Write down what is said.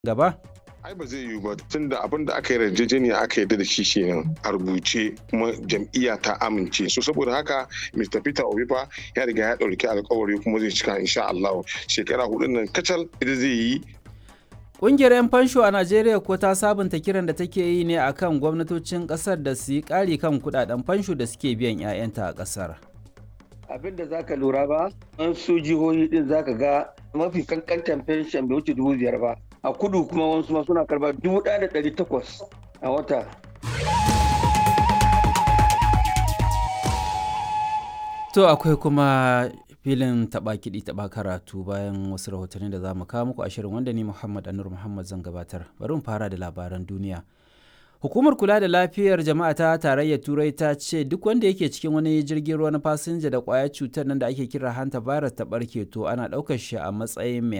gaba? ai ba zai yiwu ba tun da abin da aka yi yarjejeniya aka yarda da shi kenan a rubuce kuma jam'iyya ta amince so saboda haka Mr. Peter Obi fa ya riga ya ɗauki alkawari kuma zai cika insha Allah shekara hudun nan kacal ita zai yi Ƙungiyar 'yan fansho a Najeriya ko ta sabunta kiran da take yi ne akan gwamnatocin ƙasar da su yi ƙari kan kuɗaɗen fansho da suke biyan 'ya'yanta a ƙasar. abin da zaka lura ba an su jihohi din zaka ga mafi kankantan fenshen bai wuce dubu biyar ba a kudu kuma wasu ma suna karba dubu ɗaya da ɗari takwas a wata To akwai kuma filin taɓa kiɗi taɓa karatu bayan wasu rahotanni da za mu kawo muku a shirin wanda ni Muhammad Anur Muhammad zan gabatar. Bari mu fara da labaran duniya. Hukumar kula da lafiyar jama'a ta tarayyar Turai ta ce duk wanda yake cikin wani jirgin ruwa na fasinja da ƙwayar cutar nan da ake kira hanta virus ta ɓarke to ana ɗaukar shi a matsayin mai